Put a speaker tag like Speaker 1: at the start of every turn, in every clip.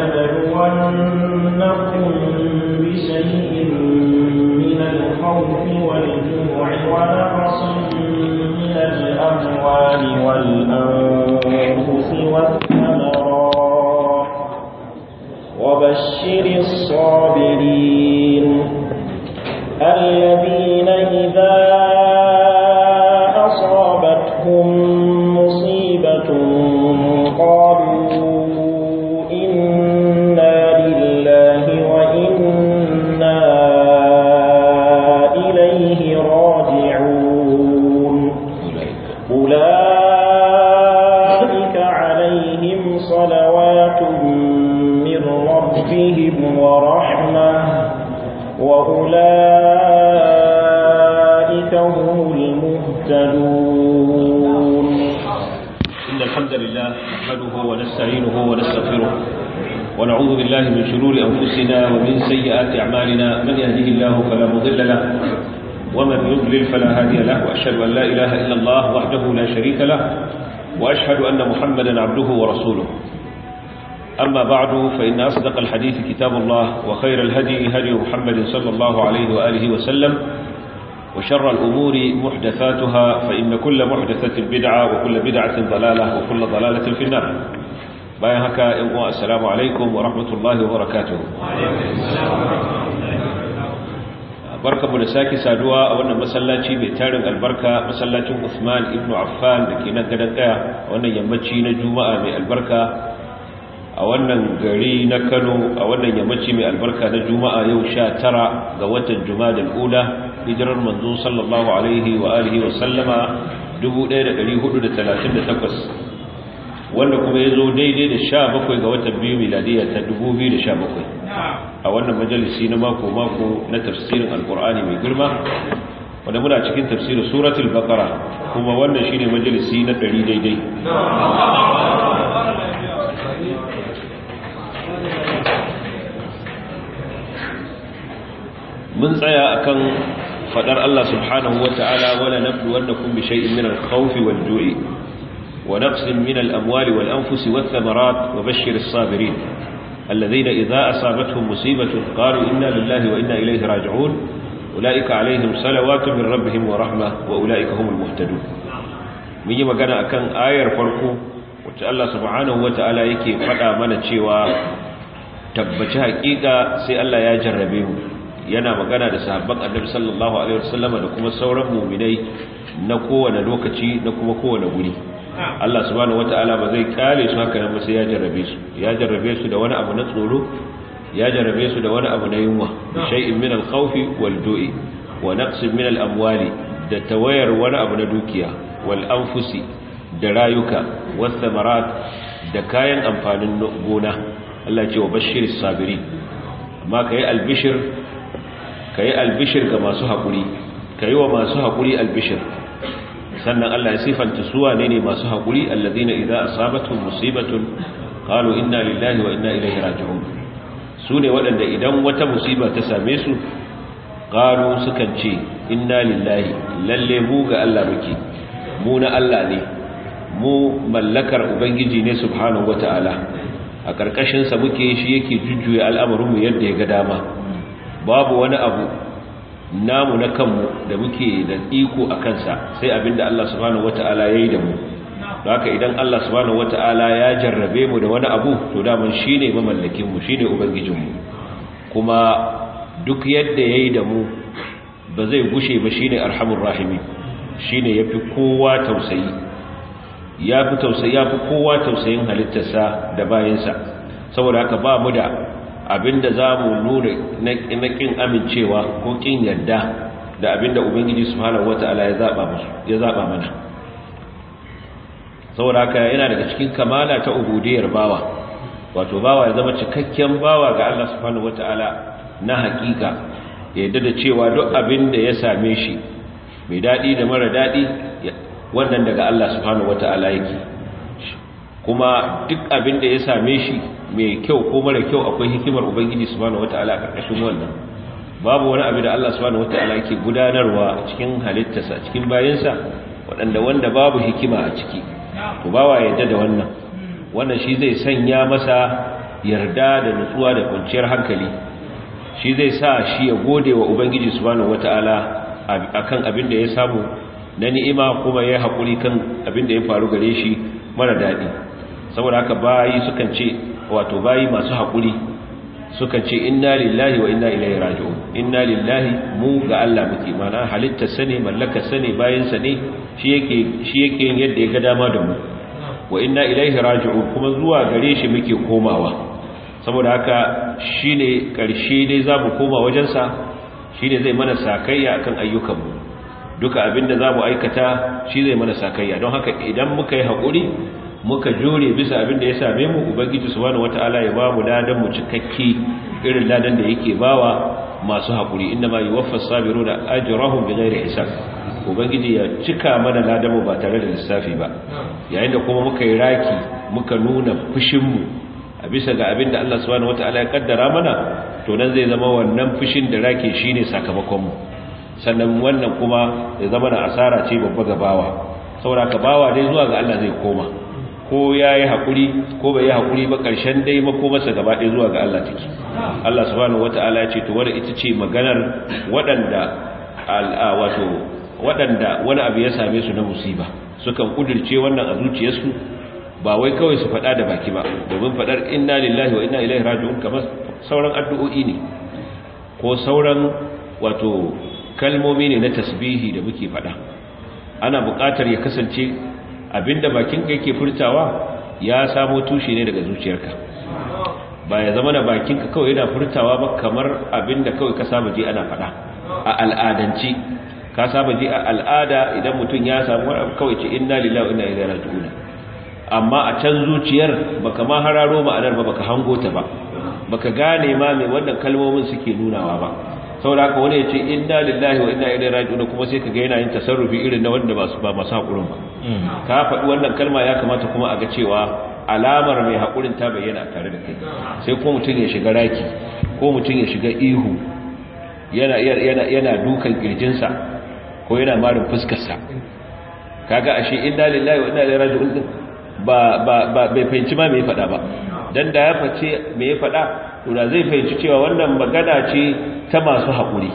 Speaker 1: ولنبلونكم بشيء من الخوف والجوع ونقص من الأموال والأنفس والثمرات وبشر الصابرين الذين إذا أصابتهم مصيبة قالوا إنا لله وإنا إليه راجعون أولئك عليهم صلوات من ربهم ورحمة وأولئك هم المهتدون
Speaker 2: إن الحمد لله نحمده ونستعينه ونستغفره ونعوذ بالله من شرور أنفسنا ومن سيئات أعمالنا من يهده الله فلا مضل له ومن يضلل فلا هادي له وأشهد أن لا إله إلا الله وحده لا شريك له وأشهد أن محمدا عبده ورسوله أما بعد فإن أصدق الحديث كتاب الله وخير الهدي هدي محمد صلى الله عليه وآله وسلم وشر الأمور محدثاتها فإن كل محدثة بدعة وكل بدعة ضلالة وكل ضلالة في النار باين هكا السلام عليكم ورحمة الله وبركاته barka mu da sake saduwa a wannan masallaci mai tarin albarka masallacin Usman ibn Affan da ke nan gadan kaya a wannan yammaci na Juma'a mai albarka a wannan gari na Kano a wannan yammaci mai albarka na Juma'a yau 19 ga watan Jumadal Ula hijirar manzo sallallahu alaihi wa alihi wa sallama 1438 wanda kuma ya zo daidai da 17 ga watan biyu miladiya ta 2017 a wannan majalisi na mako-mako na tafsirin alkur'ani mai girma wanda muna cikin tafsirin suratul baqara kuma wannan shine majalisi na 100 daidai mun tsaya akan fadar Allah subhanahu wata'ala wala nabluwannakum bi shay'in min al-khawfi wal-ju'i wa naqsin min al-amwali wal-anfusi wath-thamarat wa bashshir as-sabirin alladhina idha asabatuhum musibatun qalu inna lillahi wa inna ilayhi raji'un ulaika alayhim salawatu min rabbihim wa rahmah wa ulaika humul muhtadun mun yi magana akan ayar farko wacce Allah subhanahu wata'ala yake fada mana cewa tabbaci haƙiƙa sai Allah ya jarrabe mu yana magana da sahabban annabi sallallahu alaihi wasallama da kuma sauran mu'minai na kowane lokaci na kuma kowane guri Allah subhanahu wataala ba zai kare su haka nan sai ya jarrabe su ya jarrabe su da wani abu na tsoro ya jarrabe su da wani abu na yunwa shay'in min al-khawfi wal-du'i wa naqsin min al-amwali da tawayar wani abu na dukiya wal anfusi da rayuka was samarat da kayan amfanin gona Allah ce wa bashiris sabirin amma kai albishir ka yi albishir ga masu haƙuri ka yi wa masu haƙuri albishir sannan Allah ya sifanta suwa ne ne masu haƙuri allazina idza asabatuhum musibatun qalu inna lillahi wa inna ilaihi raji'un su ne waɗanda idan wata musiba ta same su qalu sukan ce inna lillahi lalle mu ga Allah muke mu na Allah ne mu mallakar ubangiji ne subhanahu wataala a karkashin sa muke shi yake jujjuya al'amarin mu yadda ya ga dama babu wani abu namu na kanmu da muke da iko a kansa sai abinda Allah subhanahu wata'ala ya yi da mu haka idan Allah subhanahu wata'ala ya jarrabe mu da wani abu to daman shine mamallakin mu shine ubangijin mu kuma duk yadda yayi da mu ba zai gushe ba shine arhamur rahimi shine yafi kowa tausayi yafi tausayi yafi kowa tausayin halittarsa da bayinsa saboda haka ba mu da abinda za mu nuna na ƙin amincewa ko ƙin yadda da abinda ubangiji subhanahu wata'ala ya zaba musu ya zaba mana saboda haka yana daga cikin kamala ta ubudiyar bawa wato bawa ya zama cikakken bawa ga Allah subhanahu wata'ala na hakika yadda da cewa duk abinda ya same shi mai dadi da mara dadi wannan daga Allah subhanahu wata'ala yake kuma duk abinda ya same shi mai kyau ko mara kyau akwai hikimar ubangiji subhanahu wataala a karkashin wannan babu wani abu da Allah subhanahu wataala yake gudanarwa a cikin halittarsa cikin bayansa waɗanda wanda babu hikima a ciki to bawa yadda da wannan wannan shi zai sanya masa yarda da nutsuwa da kwanciyar hankali shi zai sa shi ya gode wa ubangiji subhanahu wataala akan abin da ya samu na ni'ima kuma ya haƙuri kan abin da ya faru gare shi mara daɗi saboda haka bayi sukan ce wato bayi masu haƙuri sukan ce inna lillahi wa inna ilaihi raji'un inna lillahi mu ga Allah muke mana halitta sane mallaka sane bayan sa ne shi yake shi yake yin yadda ya ga dama da mu wa inna ilaihi raji'un kuma zuwa gare shi muke komawa saboda haka shine karshe dai zamu koma wajen sa shine zai mana sakayya akan ayyukan mu duka abinda zamu aikata shi zai mana sakayya don haka idan muka yi hakuri muka jure bisa abin da ya same mu ubangiji subhanahu wataala ya ba mu ladan mu cikakke irin ladan da yake bawa masu hakuri inna ma yuwaffas sabiruna ajrahum bighairi hisab ubangiji ya cika mana ladan mu ba tare da lissafi ba yayin da kuma muka yi raki muka nuna fushin mu a bisa ga abin da Allah subhanahu wataala ya kaddara mana to nan zai zama wannan fushin da raki shine sakamakon mu sannan wannan kuma ya zama na asara ce babba ga bawa saboda ka bawa dai zuwa ga Allah zai koma ko ya yi haƙuri ko bai yi haƙuri ba ƙarshen dai makomarsa gaba ɗaya zuwa ga Allah take Allah subhanahu wata'ala ya ce to wadda ita ce maganar waɗanda wato waɗanda wani abu ya same su na musiba sukan kudirce wannan a zuciyarsu ba wai kawai su faɗa da baki ba domin faɗar inna lillahi wa inna ilaihi raji'un kamar sauran addu'o'i ne ko sauran wato kalmomi ne na tasbihi da muke faɗa ana buƙatar ya kasance abinda bakinka yake furtawa ya samo tushe ne daga zuciyarka ba ya zama na bakinka kawai yana furtawa ba kamar abinda kawai ka saba ji ana faɗa a al'adanci ka saba ji a al'ada idan mutum ya samu kawai ce inna lillahi wa inna ilaihi raji'un amma a can zuciyar baka ma hararo ma'anar ba baka hango ta ba baka gane ma me wannan kalmomin suke nunawa ba saboda haka wani ya ce inna lillahi wa inna ilaihi raji'un kuma sai kaga yana yin tasarrufi irin na wanda ba su ba masu hakurin ba ka faɗi wannan kalma ya kamata kuma a ga cewa alamar mai hakurin ta bayyana tare da kai sai ko mutum ya shiga raki ko mutum ya shiga ihu yana yana yana dukan kirjinsa ko yana marin fuskarsa kaga ashe inna lillahi wa inna ilaihi raji'un ba ba ba bai fahimci ma me ya faɗa ba dan da ya face me ya faɗa to da zai fahimci cewa wannan magana ce ta masu haƙuri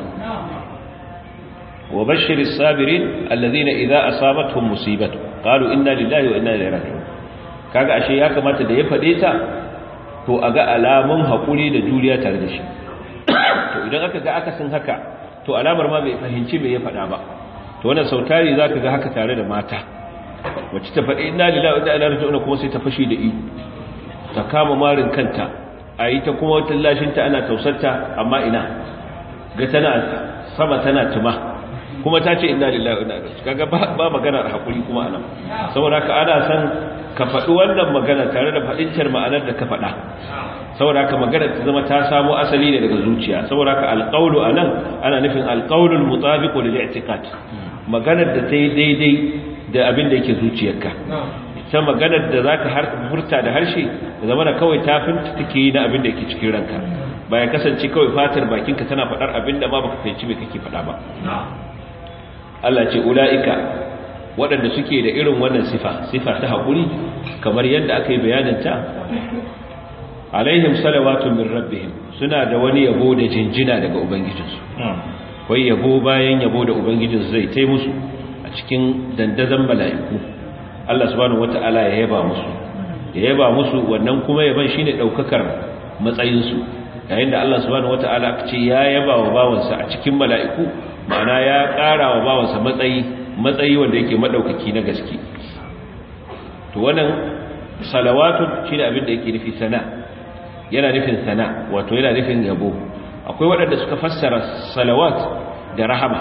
Speaker 2: wa bashir as-sabirin alladhina idza asabatuhum musibatu qalu inna lillahi wa inna ilaihi raji'un kaga ashe ya kamata da ya fade ta to aga alamun haƙuri da juriya tare da shi to idan aka ga akasin haka to alamar ma bai fahimci me ya fada ba to wannan sautari zaka ga haka tare da mata wacce ta faɗi inna lillahi wa inna ilaihi raji'un kuma sai ta fashi da ihu ta kama marin kanta a yi ta kuma wata lashinta ana tausarta amma ina ga tana sama tana tuma kuma ta ce inna lillahi wa inna ilaihi kaga ba maganar hakuri kuma anan saboda ka ana san ka faɗi wannan magana tare da faɗincar ma'anar da ka faɗa saboda ka magana ta zama ta samo asali ne daga zuciya saboda ka alqawlu anan ana nufin alqawlul mutabiqu lil i'tiqad maganar da ta yi daidai da abin da yake zuciyarka ta maganar da za ka furta da harshe da zama da kawai tafinta take yi na abin da yake cikin ranka ba ya kasance kawai fatar bakinka tana faɗar abin da ma baka fahimci mai kake faɗa ba Allah ce ula'ika waɗanda suke da irin wannan sifa sifa ta haƙuri kamar yadda aka yi bayaninta alaihim salawatun min rabbihim suna da wani yabo da jinjina daga ubangijinsu wai yabo bayan yabo da ubangijinsu zai tai musu a cikin dandazon mala'iku Allah subhanahu wata'ala ya yaba musu ya yaba musu wannan kuma yaban shine daukakar matsayin su yayin da Allah subhanahu wata'ala ce ya yaba wa bawansa a cikin mala'iku ma'ana ya ƙara wa bawansa matsayi matsayi wanda yake madaukaki na gaske to wannan salawatu shine abin da yake nufi sana yana nufin sana wato yana nufin yabo akwai waɗanda suka fassara salawat da rahama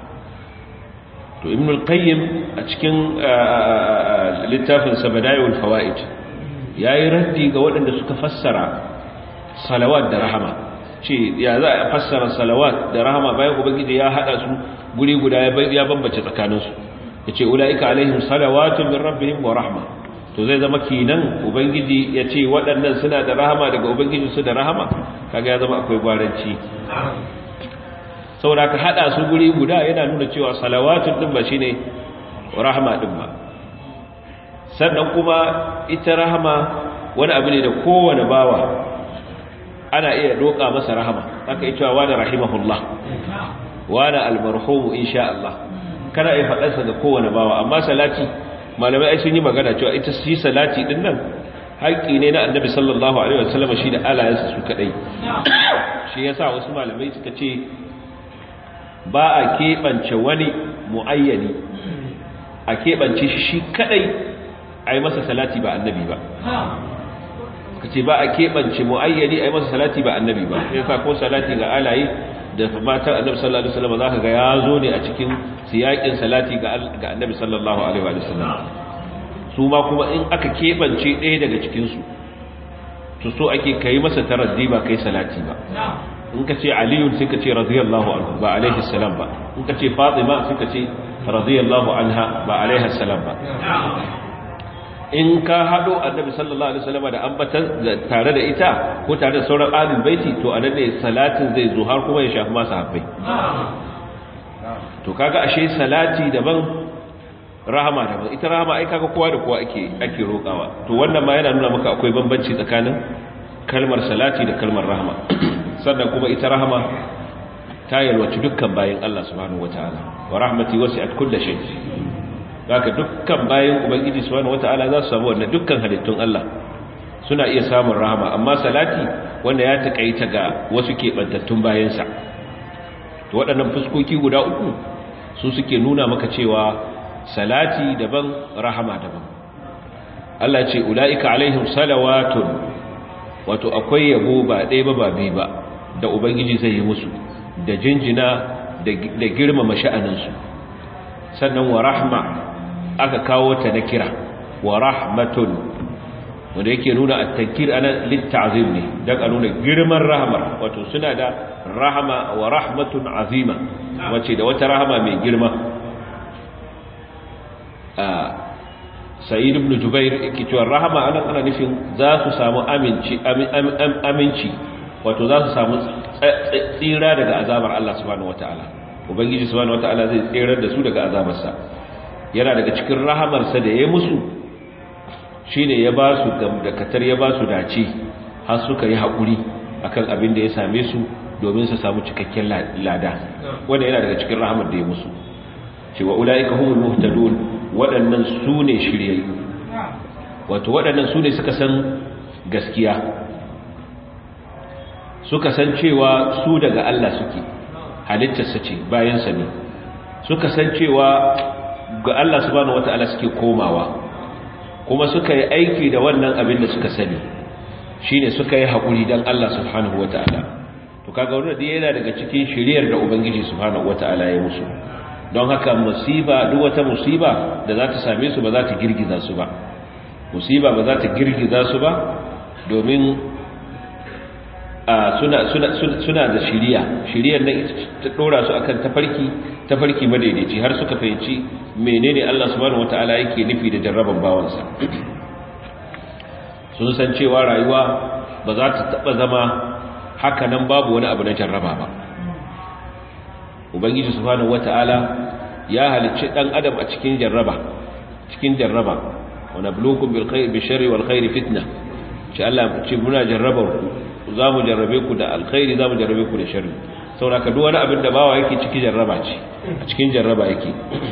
Speaker 2: to ibn al-qayyim a cikin littafin sabadayul fawaid yayi raddi ga waɗanda suka fassara salawat da rahama ce ya za a fassara salawat da rahama bayan ubangiji ya hada su guri guda ya bambace tsakanin su yace ulaika alaihim salawatun min rabbihim wa rahma to zai zama kinan ubangiji yace waɗannan suna da rahama daga ubangiji su da rahama kaga ya zama akwai gwaranci saboda ka hada su guri guda yana nuna cewa salawatun din ba shine rahama din ba sannan kuma ita rahama wani abu ne da kowane bawa ana iya roƙa masa rahama aka yi cewa wani rahimahullah wani almarhumu insha Allah kana iya faɗarsa ga kowane bawa amma salati malamai ai sun yi magana cewa ita shi salati din nan haƙƙi ne na annabi sallallahu alaihi wasallam shi da alayansa su kadai shi yasa wasu malamai suka ce ba a keɓance wani muayyani a keɓance shi kadai a yi masa salati ba annabi ba ka ce ba a keɓance mu'ayyani a yi masa salati ba annabi ba sai sa ko salati ga alaye da matar annabi sallallahu alaihi wasallam za ka ga ya zo ne a cikin siyakin salati ga annabi sallallahu alaihi wasallam su ma kuma in aka keɓance ɗaya daga cikinsu to so ake kai masa taraddi ba kai salati ba in ka ce aliyun sai ka ce radiyallahu anhu ba alaihi salam ba in ka ce fatima sai ka ce radiyallahu anha ba alaihi salam ba in ka haɗo annabi sallallahu alaihi wasallam da ambatan tare da ita ko tare da sauran ahlul baiti to anan ne salatin zai zo har kuma ya shafi masu habbai to kaga ashe salati daban rahama daban ita rahama ai kaga kowa da kowa ake ake rokawa to wannan ma yana nuna maka akwai bambanci tsakanin kalmar salati da kalmar rahama sannan kuma ita rahama ta yalwaci dukkan bayin Allah subhanahu wataala wa rahmati wasi'at kulli shay haka dukkan bayan ubangiji subhanahu wataala za su samu wannan dukkan halittun Allah suna iya samun rahama amma salati wanda ya takaita ga wasu kebantattun bayansa to waɗannan fuskoki guda uku su suke nuna maka cewa salati daban rahama daban Allah ce ulaika alaihim salawatun wato akwai yabo ba ɗaya ba ba biyu ba da ubangiji zai yi musu da jinjina da girmama sha'aninsu sannan wa rahma aka kawo ta na kira wa rahmatun wanda yake nuna at-tankir ana lit-ta'zim ne dan a nuna girman rahmar wato suna da rahama wa rahmatun azima wace da wata rahama mai girma a sa'id ibn jubair yake cewa rahama anan ana nufin za su samu aminci aminci wato za su samu tsira daga azabar Allah subhanahu wataala ubangiji subhanahu wataala zai tsirar da su daga azabarsa yana daga cikin rahamarsa da ya musu shi ne ya ba su gamdakatar ya ba su dace har suka yi haƙuri akan abin da ya same su domin su samu cikakken lada wanda yana daga cikin rahamar da ya musu cewa ula'ika humul muhtadun waɗannan su ne shiryayyu wato waɗannan su ne suka san gaskiya suka san cewa su daga Allah suke halittarsa ce bayansa ne suka san cewa ga Allah subhanahu wata'ala suke komawa kuma suka yi aiki da wannan abin da suka sani shine suka yi haƙuri don Allah subhanahu wata'ala to kaga wannan dai yana daga cikin shiriyar da ubangiji subhanahu wata'ala ya musu don haka musiba duk wata musiba da za ta same su ba za ta girgiza su ba musiba ba za ta girgiza su ba domin suna suna suna da shiriya shiriyar nan ta dora su akan tafarki tafarki madaidaici har suka fahimci menene Allah subhanahu wataala yake nufi da jarraban bawansa sun san cewa rayuwa ba za ta taba zama haka nan babu wani abu na jarraba ba ubangiji subhanahu wataala ya halicci dan adam a cikin jarraba cikin jarraba wa nabluukum bil khair bi sharri wal khair fitna shi Allah ce muna jarrabar ku za mu jarrabe ku da alkhairi za mu jarrabe ku da sharri saboda duk wani abin da bawa yake cikin jarraba ce a cikin jarraba yake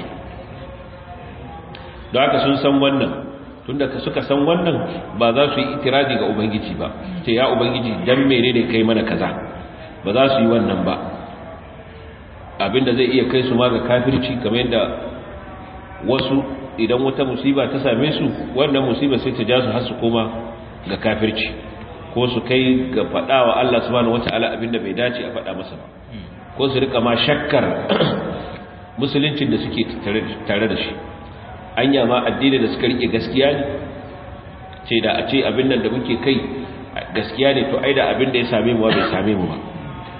Speaker 2: don haka sun san wannan tunda suka san wannan ba za su yi itirazi ga ubangiji ba ce ya ubangiji dan menene kai mana kaza ba za su yi wannan ba abinda zai iya kai su ma ga kafirci kamar yadda wasu idan wata musiba ta same su wannan musiba sai ta ja su har su koma ga kafirci ko su kai ga faɗawa Allah subhanahu wata'ala abinda bai dace a faɗa masa ba ko su rika ma shakkar musuluncin da suke tare da shi anya ma addini da suka rike gaskiya ne ce da a ce abin nan da muke kai gaskiya ne to ai da abin da ya same mu bai same mu ba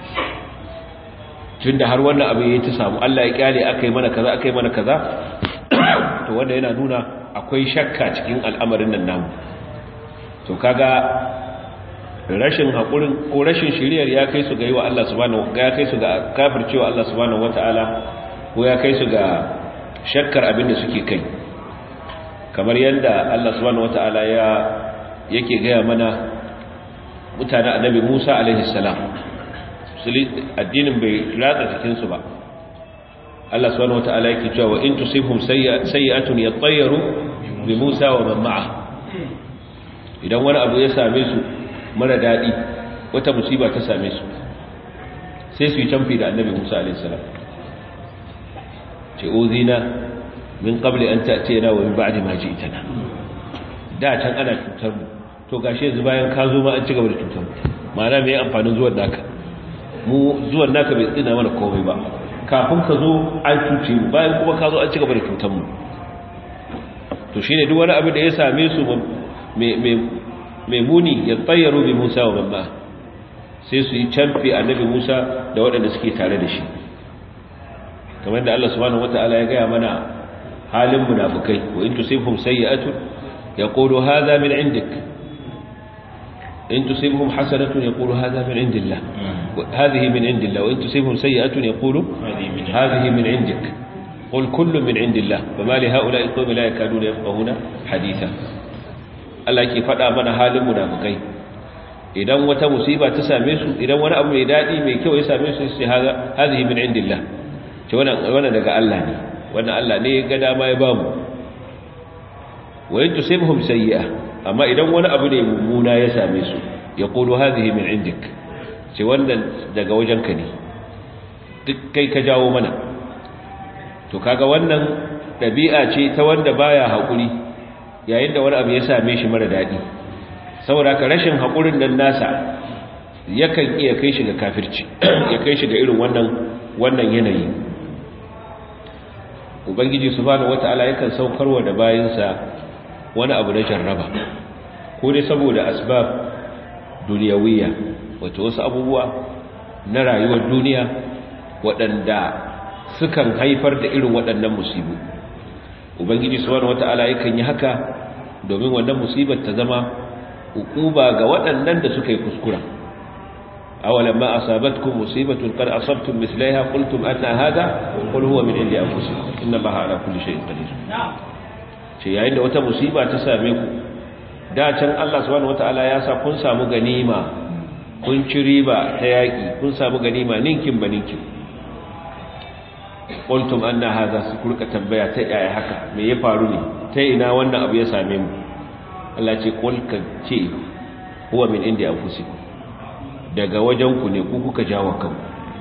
Speaker 2: tunda har wannan abin ya ta samu Allah ya kyale akai mana kaza akai mana kaza to wanda yana nuna akwai shakka cikin al'amarin nan namu to kaga rashin haƙurin ko rashin shiriyar ya kai su ga yi wa Allah subhanahu ya kai su ga kafircewa Allah subhanahu wata'ala ko ya kai su ga shakkar abin da suke kai kamar yadda Allah subhanahu wata'ala ya yake gaya mana mutanen annabi Musa alaihi salam addinin bai ratsa cikin su ba Allah subhanahu wataala yake cewa wa in tusibhum sayyi'atun yattayyaru bi Musa wa man ma'a idan wani abu ya same su mara dadi wata musiba ta same su sai su yi canfi da annabi Musa alaihi salam ce uzina min qabli an ta'tiyana wa min ba'di ma ji'tana da can ana cutar mu to gashi yanzu bayan ka zo ma an ci gaba da cutar mu ma'ana me amfanin zuwan naka mu zuwan naka bai tsina mana komai ba kafin ka zo an cuce mu bayan kuma ka zo an ci gaba da cutar mu to shine duk wani abu da ya same su mai muni ya tsayyaru bi Musa wa mamma sai su yi canfi annabi Musa da waɗanda suke tare da shi kamar da Allah subhanahu wataala ya gaya mana halin munafikai wa in tusibhum sayyi'atun yaqulu hadha min indik in tusibhum hasanatun yaqulu hadha min indillah hadhihi min indillah wa in tusibhum sayyi'atun yaqulu hadhihi min indik قل كل من عند الله فما لهؤلاء القوم لا يكادون يفقهون حديثا Allah ke faɗa mana halin munafikai idan wata musiba ta same su idan wani abu mai daɗi mai kyau ya same su sai haza hazihi min indillah ce wannan wannan daga Allah ne wannan Allah ne ya ga dama ya ba mu wa in tusibhum sayyi'a amma idan wani abu ne mummuna ya same su yaqulu hazihi min indik ce wannan daga wajenka ne duk kai ka jawo mana to kaga wannan ɗabi'a ce ta wanda baya haƙuri yayin da wani abu ya same shi mara daɗi saboda ka rashin haƙurin nan nasa yakan iya kai shi ga kafirci ya kai shi ga irin wannan wannan yanayi ubangiji subhanahu wata'ala yakan saukarwa da bayinsa wani abu na jarraba ko dai saboda asbab duniyawiyya wato wasu abubuwa na rayuwar duniya waɗanda sukan haifar da irin waɗannan musibu ubangiji subhanahu wata'ala yakan yi haka domin wannan musibar ta zama hukuba ga waɗannan da suka yi kuskura awalan ma asabatkum musibatun qad asabtum mithlaha qultum anna hadha qul huwa min indi anfusikum inna allaha ala kulli shay'in qadir ce yayin da wata musiba ta same ku da can Allah subhanahu wata'ala ya sa kun samu ganima kun ci riba ta yaki kun samu ganima ninkin ba ninkin qultum anna hadha su kurka tambaya ta yaya haka me ya faru ne ta ina wannan abu ya same mu Allah ce qul ka ce huwa min indi anfusikum daga wajen ku ne ku kuka jawo kanku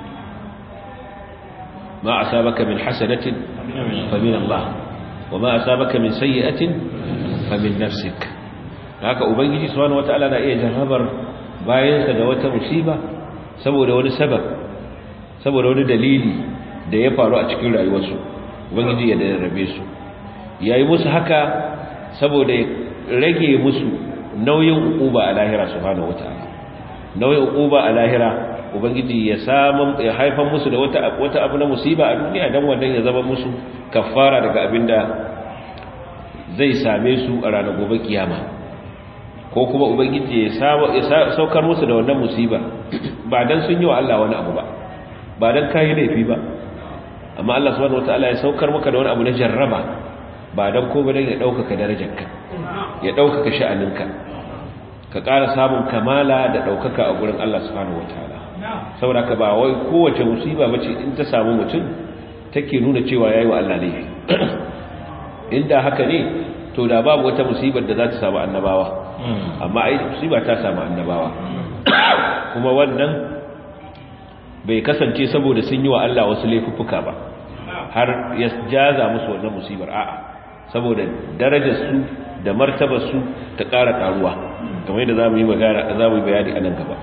Speaker 2: ma asabaka min hasanatin fa min Allah wa ma asabaka min sayyi'atin fa min nafsik haka ubangiji subhanahu wataala na iya jarrabar bayansa da wata musiba saboda wani sabab saboda wani dalili da ya faru a cikin rayuwarsu ubangiji ya darrabe su yayi musu haka saboda ya rage musu nauyin uquba a lahira subhanahu wataala nauyin uquba a lahira ubangiji ya samu ya haifar musu da wata wata abu na musiba a duniya dan wannan ya zama musu kafara daga abinda zai same su a ranar gobe kiyama ko kuma ubangiji ya saukar musu da wannan musiba ba dan sun yi wa Allah wani abu ba ba dan kai laifi ba amma Allah subhanahu wataala ya saukar maka da wani abu na jarraba ba dan ko ba dan ya dauka darajarka ya dauka sha'aninka ka ƙara samun kamala da daukaka a gurin Allah subhanahu wataala saboda ka ba wai kowace musiba bace in ta samu mutum take nuna cewa yayi wa Allah laifi inda haka ne to da babu wata musibar da za ta samu annabawa amma ai musiba ta samu annabawa kuma wannan bai kasance saboda sun yi wa Allah wasu laifuffuka ba har ya jaza musu wannan musibar a'a saboda darajar su da martabar su ta ƙara karuwa kamar yadda zamu yi magana zamu yi bayani a nan gaba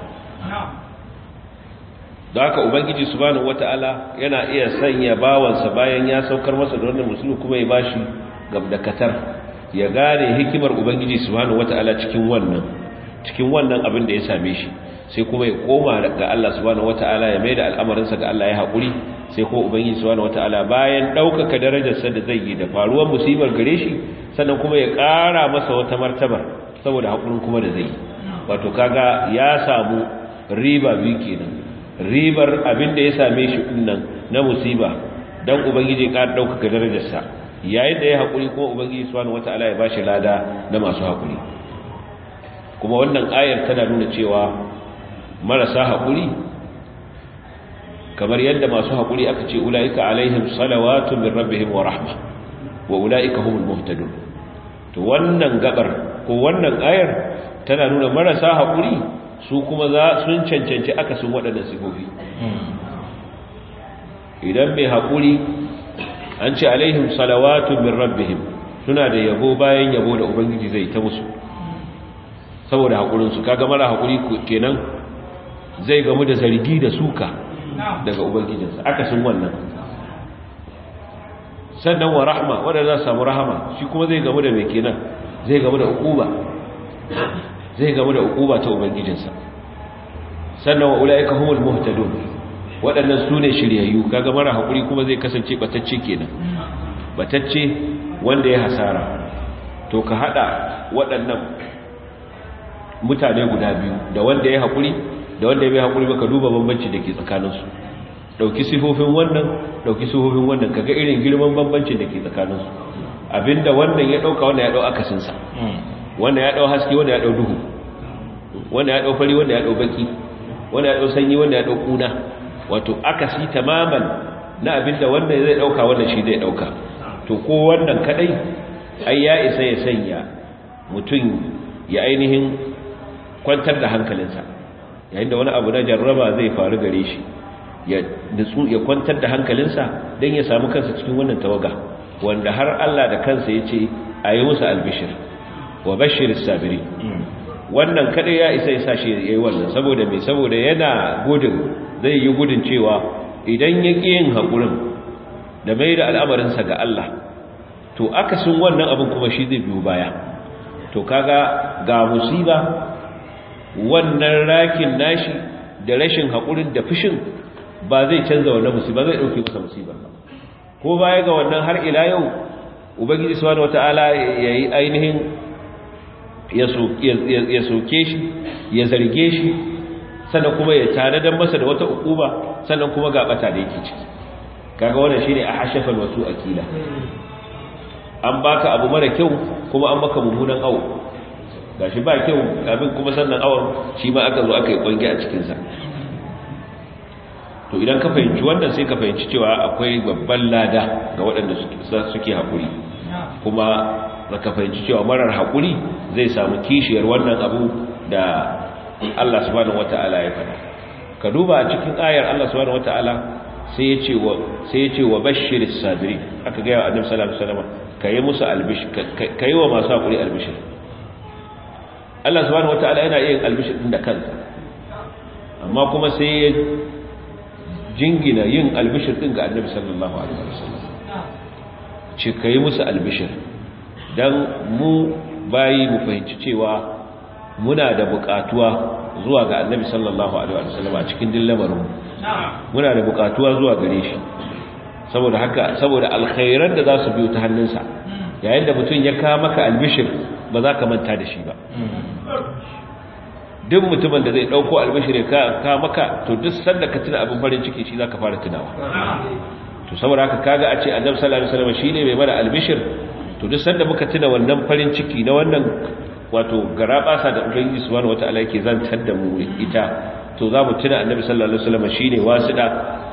Speaker 2: da haka ubangiji subhanahu wata'ala yana iya sanya bawansa bayan ya saukar masa da wannan musulmi kuma ya bashi gabdakatar ya gane hikimar ubangiji subhanahu wata'ala cikin wannan cikin wannan abin da ya same shi sai kuma ya koma ga Allah subhanahu wata'ala ya maida al'amarinsa ga Allah ya haƙuri sai kuma ubangiji subhanahu wata'ala bayan ɗaukaka darajarsa da zai yi da faruwar musibar gare shi sannan kuma ya ƙara masa wata martaba saboda haƙurin kuma da zai yi wato kaga ya samu riba biyu kenan ribar abin da ya same shi dinnan na musiba dan ubangiji ƙara ɗaukaka darajarsa yayin da ya haƙuri kuma ubangiji subhanahu wata'ala ya bashi lada na masu haƙuri kuma wannan ayar tana nuna cewa marasa haƙuri kamar yadda masu haƙuri aka ce ula'ika alaihim salawatu min rabbihim wa rahma wa ula'ika humul muhtadun to wannan gabar ko wannan ayar tana nuna marasa haƙuri su kuma za sun cancanci akasin waɗannan sifofi idan mai haƙuri an ce alaihim salawatu min rabbihim suna da yabo bayan yabo da ubangiji zai ta musu saboda haƙurinsu kaga mara haƙuri kenan zai gamu da zargi da suka daga ubangijinsa akasin wannan sannan wa rahma wanda za samu rahama shi kuma zai gamu da mai kenan zai gamu da ukuba zai gamu da ukuba ta ubangijinsa sannan wa ulaika humul muhtadun waɗannan su ne shiryayyu kaga mara haƙuri kuma zai kasance batacce kenan batacce wanda ya hasara to ka hada waɗannan mutane guda biyu da wanda ya haƙuri da wanda ya bai haƙuri baka duba bambanci da ke tsakaninsu ɗauki sifofin wannan ɗauki sifofin wannan kaga irin girman bambancin da ke tsakaninsu abinda wannan ya ɗauka wanda ya ɗau akasinsa wanda ya ɗau haske wanda ya ɗau duhu wanda ya ɗau fari wanda ya ɗau baki wanda ya ɗau sanyi wanda ya ɗau ƙuna wato akasi tamaman na abinda wannan zai ɗauka wannan shi zai ɗauka to ko wannan kadai ai ya isa ya sanya mutum ya ainihin kwantar da hankalinsa yayin da wani abu na jarraba zai faru gare shi ya nutsu ya kwantar da hankalinsa don ya samu kansa cikin wannan tawaga wanda har Allah da kansa ya ce a yi musu albishir wa bashir sabiri wannan kadai ya isa ya sa shi ya yi wannan saboda mai saboda yana gudun zai yi gudun cewa idan ya ƙi yin haƙurin da mai da al'amarinsa ga Allah to akasin wannan abin kuma shi zai biyo baya to kaga ga musiba wannan rakin nashi da rashin haƙurin da fushin ba zai canza wannan musiba zai ɗauke masa musibar ba ko baya ga wannan har ila yau ubangiji subhanahu wataala yayi ainihin ya soke shi ya zarge shi sannan kuma ya tanadar masa da wata ukuba sannan kuma ga bata da yake ciki kaga wannan shine a hashafal wasu akila an baka abu mara kyau kuma an maka mummunan awo gashi ba kyau abin kuma sannan awon shi ma aka zo aka yi kwangi a cikin sa to idan ka fahimci wannan sai ka fahimci cewa akwai babban lada ga waɗanda suke haƙuri kuma da ka fahimci cewa marar haƙuri zai samu kishiyar wannan abu da Allah subhanahu wata'ala ya faɗa ka duba a cikin ayar Allah subhanahu wata'ala sai ya ce wa sai ya ce wa bashiris sabirin aka ga wa annabi sallallahu alaihi wasallam kai musu albish kai wa masu haƙuri albishir Allah subhanahu wata'ala yana yin albishir din da kansa amma kuma sai ya jingina yin albishir din ga annabi sallallahu alaihi wasallam ce kai musu albishir dan mu bayi mu fahimci cewa muna da bukatuwa zuwa ga annabi sallallahu alaihi wasallam a cikin dillamarin muna da bukatuwa zuwa gare shi saboda haka saboda alkhairan da za su biyo ta hannunsa yayin da mutum ya kawo maka albishir ba za ka manta da shi ba duk mutumin da zai dauko albishir ka ka maka to duk sanda ka tuna abin farin ciki shi zaka fara tunawa to saboda haka kaga a ce annabi sallallahu alaihi wasallam shine mai mana albishir to duk sanda muka tuna wannan farin ciki na wannan wato garabasa da ubangiji subhanahu wataala yake zantar da mu ita to za mu tuna annabi sallallahu alaihi wasallam shine wasida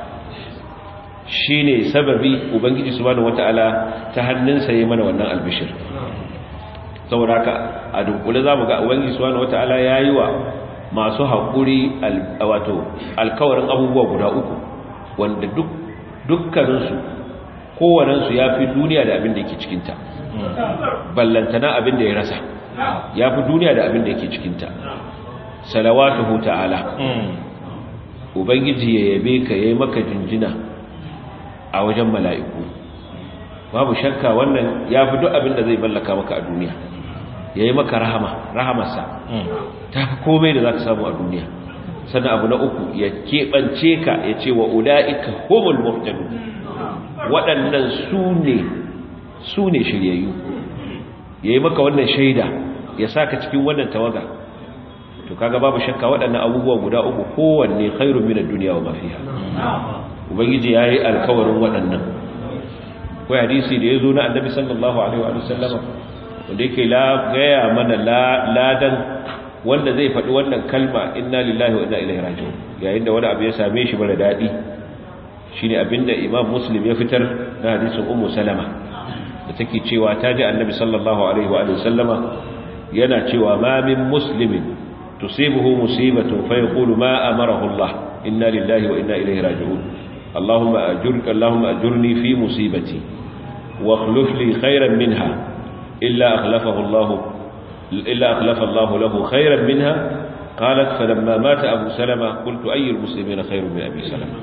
Speaker 2: shine sababi ubangiji subhanahu wataala ta hannunsa yayin mana wannan albishir saboda haka a dunkule zamu ga ubangiji subhanahu wataala yayi wa masu hakuri wato alkawarin abubuwa guda uku wanda duk dukkaninsu kowanensu ya fi duniya da abin da yake cikinta ballantana abin da ya rasa ya fi duniya da abin da yake cikinta salawatuhu ta'ala ubangiji ya yabe ka yayi maka jinjina a wajen mala'iku babu shakka wannan ya fi duk abin da zai mallaka maka a duniya yayi maka rahama rahamarsa ta fi komai da za ka samu a duniya sannan abu na uku ya keɓance ka ya ce wa ula'ika homul muhtadu waɗannan su ne su ne shiryayyu ya yi maka wannan shaida ya sa ka cikin wannan tawaga to kaga babu shakka waɗannan abubuwa guda uku kowanne khairun minar duniya wa mafiya ubangiji ya yi alkawarin waɗannan ko hadisi da ya zo na annabi sallallahu alaihi wa sallama wanda yake gaya mana ladan wanda zai faɗi wannan kalma inna lillahi wa inna ilaihi raji'un yayin da wani abu ya same shi mara daɗi shine abinda imam muslim ya fitar na hadisin ummu salama da take cewa ta ji annabi sallallahu alaihi wa sallama yana cewa ma min muslimin tusibuhu musibatun fa yaqulu ma amarahu Allah inna lillahi wa inna ilaihi raji'un اللهم أجرك اللهم أجرني في مصيبتي واخلف لي خيرا منها إلا أخلفه الله إلا أخلف الله له خيرا منها قالت فلما مات أبو سلمة قلت أي المسلمين خير من أبي سلمة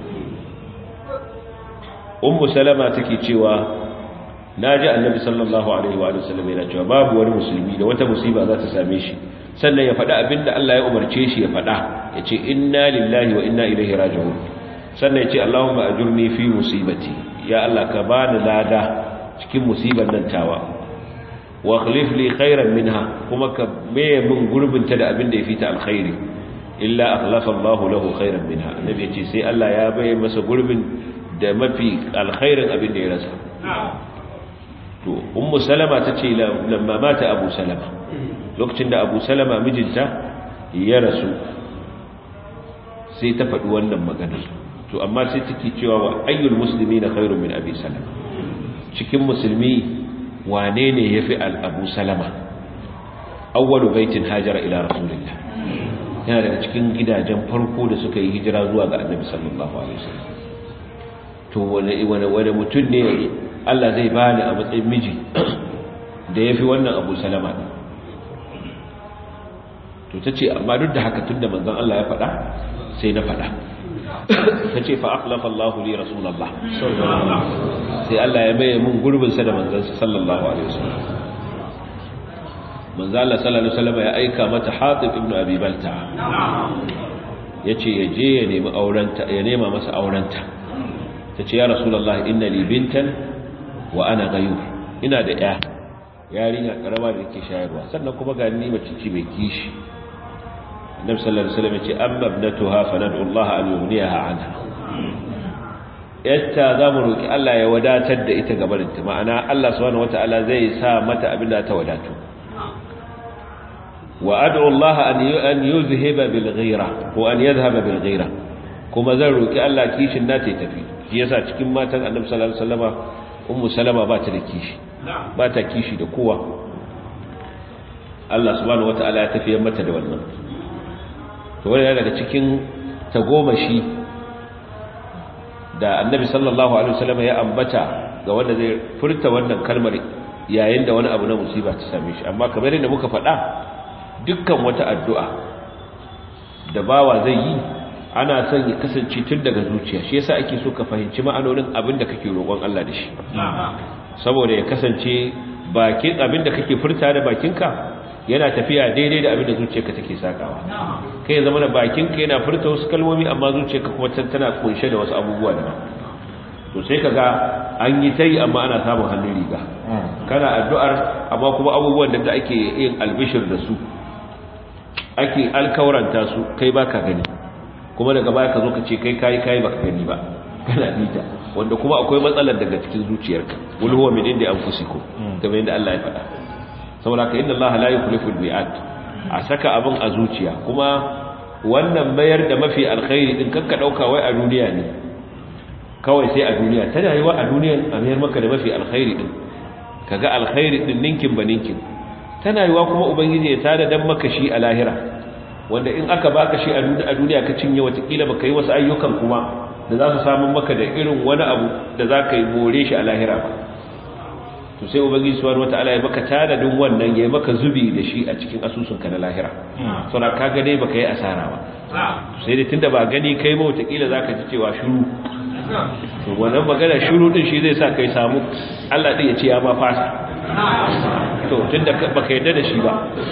Speaker 2: أم سلمة تكي تشوى ناجى النبي صلى الله عليه وآله وسلم إلى تشوى باب والمسلمين وتمصيبة ذات ساميشي sannan ya faɗa abin da Allah ya umarce shi ya faɗa ya ce inna lillahi wa inna ilaihi raji'un sannan ya ce Allahumma ajurni fi musibati ya Allah ka bani lada cikin musibar nan tawa wa akhlif li khairan minha kuma ka maye min gurbin ta da abin da yafi ta alkhairi illa akhlafa Allahu lahu khairan minha annabi ya ce sai Allah ya baye masa gurbin da mafi alkhairin abin da ya rasa to ummu salama tace lamma mata abu salama lokacin da abu salama mijinta ya rasu sai ta faɗi wannan maganar to amma sai take cewa wa ayyul muslimina khairun min abi salama cikin musulmi wane ne yafi al abu salama awwalu baitin hajara ila rasulillah yana daga cikin gidajen farko da suka yi hijira zuwa ga annabi sallallahu alaihi wasallam to wani wani wani mutum ne Allah zai bani a matsayin miji da yafi wannan abu salama din to tace amma duk da haka tunda manzon Allah ya faɗa sai na faɗa ta ce fa'aklafa Allahu li Rasulallah sai Allah ya maye mun gurbinsa da manzansa sallallahu Alaihi wasallam manzan Allah sallallahu Alaihi wasallam ya aika mata hatib ibn abi balta ya ce ya je ya nemi aurenta ya nema masa aurenta ta ce ya Rasulallah inna li bintan wa ana gayu ina da ya yarinya karama da ke shayarwa sannan kuma ga ni mace ce mai kishi النبي صلى الله عليه وسلم يقول أما ابنتها فندعو الله أن يغنيها عنها yatta za mu roƙi Allah ya wadatar da ita gabarinta ma'ana Allah subhanahu wata'ala zai sa mata abin da ta wadatu wa ad'u Allah an an yuzhiba bil ghira ko an yadhhaba bil ghira kuma zan roƙi Allah kishin na ta tafi shi yasa cikin matan Annabi sallallahu alaihi wasallama ummu salama ba ta da kishi ba ta kishi da kowa Allah subhanahu wata'ala ya tafiyar mata da wannan to wani daga cikin tagomashi da annabi sallallahu alaihi wasallam ya ambata ga wanda zai furta wannan kalmar yayin da wani abu na musiba ta same shi amma kamar yadda muka faɗa dukkan wata addu'a da bawa zai yi ana son ya kasance tun daga zuciya shi yasa ake so ka fahimci ma'anonin abin da kake roƙon Allah da shi saboda ya kasance bakin abin da kake furta da bakinka yana tafiya daidai da abin da zuciyarka take sakawa kai ya zama da bakinka yana furta wasu kalmomi amma zuciyarka kuma tana kunshe da wasu abubuwa da to sai kaga an yi tayi amma ana samun hannun riga kana addu'ar amma kuma abubuwan da ake yin albishir da su ake alkawaranta su kai baka gani kuma daga baya ka zo ka ce kai kai kai baka gani ba kana bita wanda kuma akwai matsalar daga cikin zuciyarka wal huwa min indi anfusikum kamar yadda Allah ya faɗa saboda ka inna Allah la yukhlifu al-mi'ad a saka abin a zuciya kuma wannan bayar da mafi alkhairi din kanka dauka wai a duniya ne kawai sai a duniya tana yi wa a duniya a mayar maka da mafi alkhairi din kaga alkhairi din ninkin ba ninkin tana yi wa kuma ubangiji ya tada dan maka shi a lahira wanda in aka baka shi a duniya ka cinye watakila baka yi wasu ayyukan kuma da za su samu maka da irin wani abu da za ka yi more shi a lahira ba to sai ubangiji subhanahu wataala ya maka tanadin wannan ya maka zubi da shi a cikin asusunka na lahira saboda kaga dai baka yi asara ba sai dai tunda ba gani kai ba watakila zaka ji cewa shiru to wannan magana shiru din shi zai sa kai samu Allah din ya ce ya ma fasa to tunda baka yarda da shi ba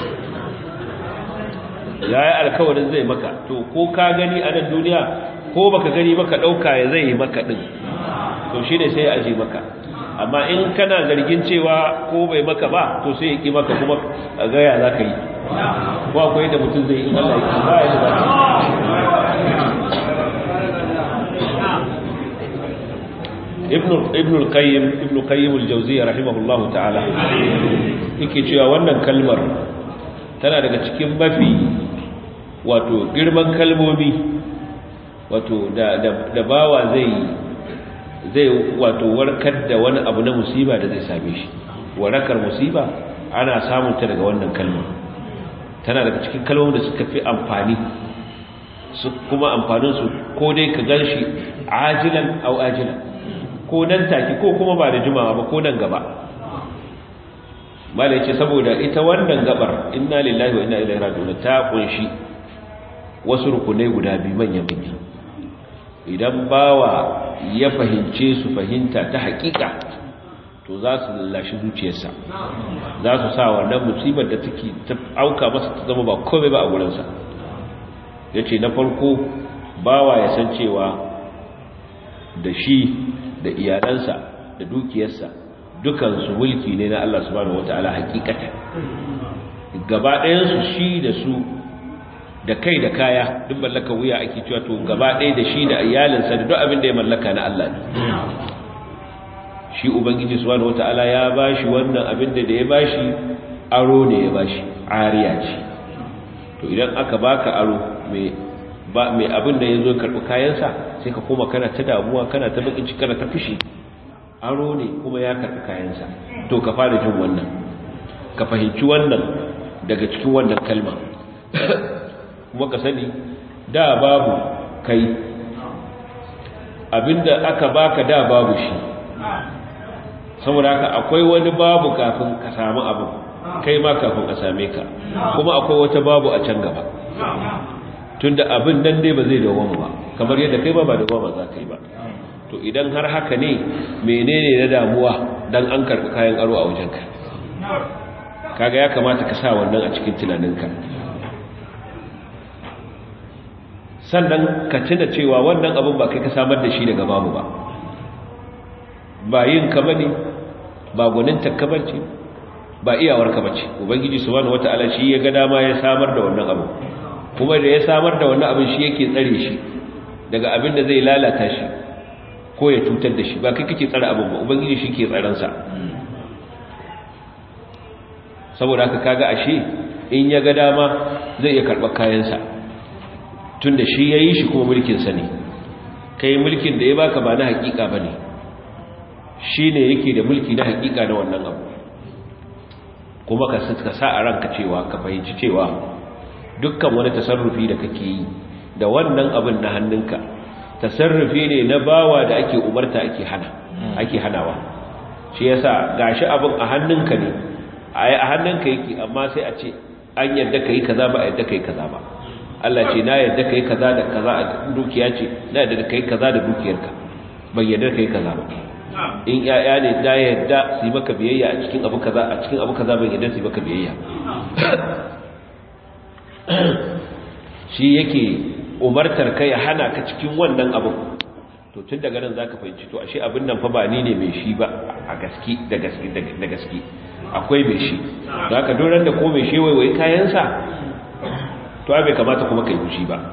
Speaker 2: yayi alkawarin zai maka to ko ka gani a nan duniya ko baka gani baka dauka ya zai maka din to shi ne sai ya aje maka amma in kana zargin cewa ko bai maka ba to sai ya ki maka kuma a gaya za ka yi ko akwai da mutum zai in Allah ya ba ya da ibn ibn al-qayyim ibn qayyim al-jawziyya rahimahullah ta'ala yake cewa wannan kalmar tana daga cikin mafi wato girman kalmomi wato da da bawa zai zai wato warkar da wani abu na musiba da zai same shi warakar musiba ana samun ta daga wannan kalma tana daga cikin kalmomin da suka fi amfani su kuma amfanin su ko dai ka ganshi ajilan au ajilan ko nan take ko kuma ba da jimawa ba ko nan gaba malai ce saboda ita wannan gabar inna lillahi wa inna ilaihi raji'un ta kunshi wasu rukunai guda biyu manyan manya idan bawa ya fahimce su fahimta ta hakika to za su lallashi zuciyarsa za su sa wannan musibar da take ta auka masa ta zama ba komai ba a gurinsa ya ce na farko bawa ya san cewa da shi da iyalansa da dukiyarsa dukansu mulki ne na Allah subhanahu wata'ala hakikata gaba ɗayansu shi da su da kai da kaya duk mallaka wuya ake cewa to gaba ɗaya da shi da iyalinsa da duk abin da ya mallaka na Allah ne shi ubangiji subhanahu wata'ala ya bashi wannan abin da ya bashi aro ne ya bashi ariya ce to idan aka baka aro mai ba mai abin da yazo karbi kayansa sai ka koma kana ta damuwa kana ta bakin ciki kana ta fushi aro ne kuma ya karbi kayansa to ka fara jin wannan ka fahimci wannan daga cikin wannan kalma kuma ka sani da babu kai abinda aka baka da babu shi saboda haka akwai wani babu kafin ka samu abu kai ma kafin a same ka kuma akwai wata babu a can gaba tunda abin nan dai ba zai dawo ba kamar yadda kai ba ba dawo ba za ka yi ba to idan har haka ne menene na damuwa dan an karbi kayan aro a wajenka kaga ya kamata ka sa wannan a cikin tunaninka sannan ka tuna cewa wannan abin ba kai ka samar da shi daga babu ba ba yin ka bane ba gwanin takka bace ba iyawar ka bace ubangiji subhanahu wataala shi ya ga dama ya samar da wannan abu kuma da ya samar da wannan abin shi yake tsare shi daga abin da zai lalata shi ko ya cutar da shi ba kai kake tsare abin ba ubangiji shi ke tsaron sa saboda haka kaga ashe in ya ga dama zai iya karɓar kayansa tunda shi ya yi shi kuma mulkin sa ne kai mulkin da ya baka ba na hakika bane shi ne yake da mulki na hakika na wannan abu kuma ka sa a ranka cewa ka fahimci cewa dukkan wani tasarrufi da kake yi da wannan abin na hannunka tasarrufi ne na bawa da ake umarta ake hana ake hanawa shi yasa gashi abin a hannunka ne a hannunka yake amma sai a ce an yadda kai kaza ba a yadda kai kaza ba Allah ce na yadda kai kaza da kaza a dukiya ce na yadda kai kaza da dukiyarka bai yadda kai kaza ba in yaya ne da yadda su yi maka biyayya a cikin abu kaza a cikin abu kaza bai yadda su yi maka biyayya shi yake umartar kai ya hana ka cikin wannan abu to tun daga nan zaka fahimci to ashe abin nan fa ba ni ne mai shi ba a gaski da gaski da gaski akwai mai shi don haka doran da ko mai shi waiwai kayansa to bai kamata kuma kai fushi ba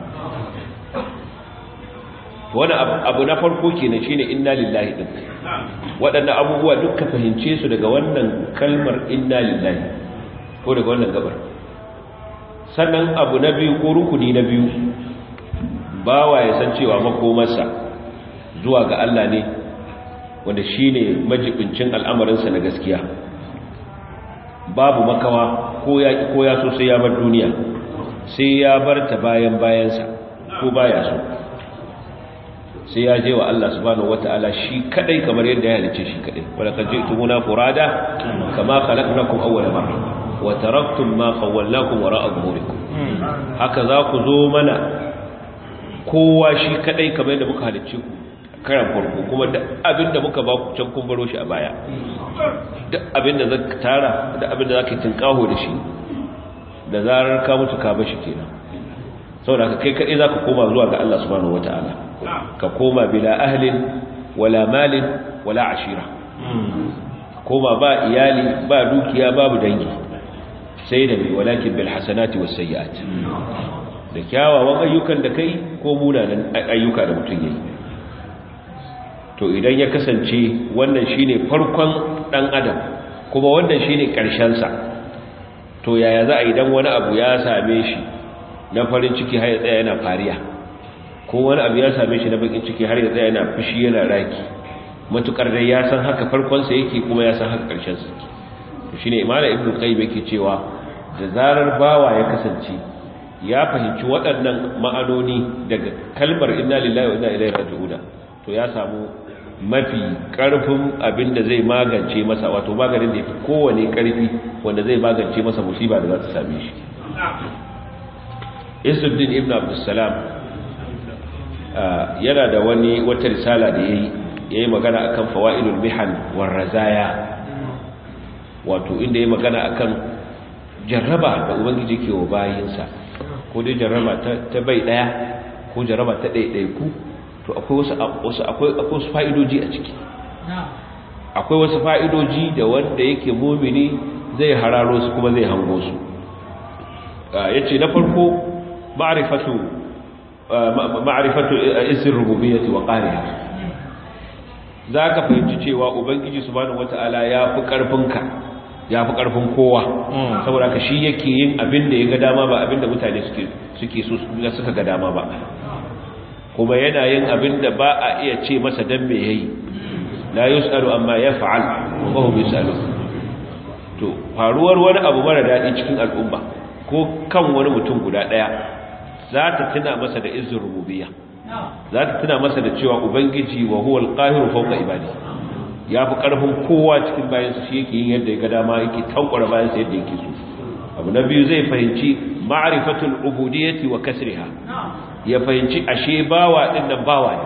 Speaker 2: wani abu na farko kenan shine inna lillahi din waɗannan abubuwa dukkan fahimce su daga wannan kalmar inna lillahi ko daga wannan gabar sannan abu na biyu ko rukuni na biyu bawa ya san cewa makomarsa zuwa ga Allah ne wanda shine majibincin al'amarinsa na gaskiya babu makawa ko ya ko ya so sai ya bar duniya sai ya bar ta bayan bayansa ko baya so sai ya je wa Allah subhanahu wataala shi kadai kamar yadda ya halice shi kadai wala kad ji'tumuna furada kama khalaqnakum awwala marra wa taraktum ma khawwalnakum wara'a dhuhurikum haka za ku zo mana kowa shi kadai kamar yadda muka halice ku karan farko kuma da abinda muka ba ku can kun baro shi a baya duk abinda zaka tara da abinda zaka tinkaho da shi da zarar ka mutu ka bashi kenan saboda ka kai kadai zaka koma zuwa ga Allah subhanahu wataala ka koma bila ahlin wala malin wala ashira koma ba iyali ba dukiya babu dangi sai da walakin bil hasanati was sayyiat da kyawawan ayyukan da kai ko munanan ayyuka da mutum yayi to idan ya kasance wannan shine farkon dan adam kuma wannan shine karshen sa to yaya za a idan wani abu ya same shi na farin ciki har ya tsaya yana fariya ko wani abu ya same shi na bakin ciki har ya tsaya yana fushi yana raki matukar dai ya san haka farkon sa yake kuma ya san haka karshen sa yake to shine imam ibnu qayyim yake cewa da zarar bawa ya kasance ya fahimci waɗannan ma'anoni daga kalmar inna lillahi wa inna ilaihi raji'un to ya samu mafi karfin abin da zai magance masa wato maganin da yafi kowane karfi wanda zai magance masa musiba da za ta same shi Isuddin ibn Abdussalam yana da wani wata risala da yayi yayi magana akan fawaidul mihan war razaya wato inda yayi magana akan jarraba da ubangiji ke wa bayinsa ko dai jarraba ta bai daya ko jarraba ta ɗaiɗaiku to akwai wasu wasu akwai akwai wasu fa'idoji a ciki akwai wasu fa'idoji da wanda yake mumini zai hararo su kuma zai hango su yace na farko ma'rifatu ma'rifatu isr rububiyyati wa qahriha zaka fahimci cewa ubangiji subhanahu wata'ala ya fi karfinka ya fi karfin kowa saboda ka shi yake yin abin da ya ga dama ba abin da mutane suke suke so suka ga dama ba kuma yana yin abin da ba a iya ce masa dan me yayi la yusalu amma yaf'al wa hum yusalu to faruwar wani abu mara dadi cikin al'umma ko kan wani mutum guda daya za ta tuna masa da izin rububiyya za ta tuna masa da cewa ubangiji wa huwa al-qahiru fawqa ibadi ya fi karfin kowa cikin bayansa shi yake yin yadda ya ga dama yake tankwara bayansa yadda yake so abu na biyu zai fahimci ma'rifatul ubudiyyati wa kasriha ya fahimci ashe bawa din nan bawa ne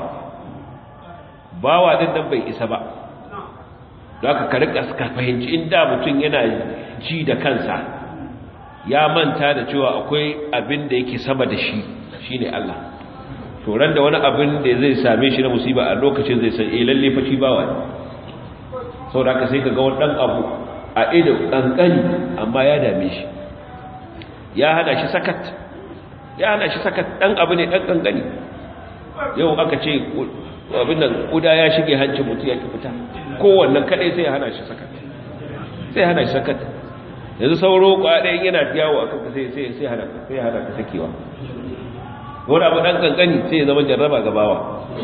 Speaker 2: bawa din nan bai isa ba don haka ka rika ka fahimci inda mutum yana ji da kansa ya manta da cewa akwai abin da yake sama da shi shine Allah to ran da wani abin da zai same shi na musiba a lokacin zai san eh lalle fa shi bawa ne saboda haka sai ka ga wani dan abu a ido kankani amma ya dame shi ya hana shi sakat ya hana shi sakat dan abu ne dan kankani yau aka ce abin nan kuda ya shige hancin mutum ya ki fita kowannan kadai sai ya hana shi sakat sai hana shi sakat yanzu sauro kwaɗayin yana yawo a kanka sai sai sai hana sai hana ka sakewa wani abu dan kankani sai ya zama jarraba ga bawa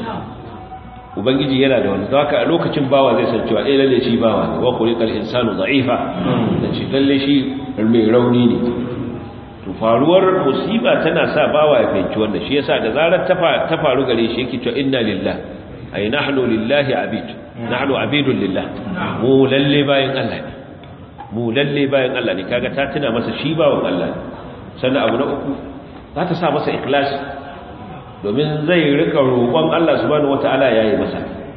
Speaker 2: ubangiji yana da wani haka a lokacin bawa zai san cewa eh lalle shi bawa ne wa khuliqal insanu dha'ifa dan shi lalle shi mai rauni ne to faruwar musiba tana sa bawa ya fahimci wannan shi yasa da zarar ta faru gare shi yake cewa inna lillahi ay nahnu lillahi abid nahnu abidun lillah mu lalle bayan Allah ne mu lalle bayan Allah ne kaga ta tuna masa shi bawan Allah ne sannan abu na uku za ta sa masa ikhlasi domin zai rika roƙon Allah subhanahu wataala yayi masa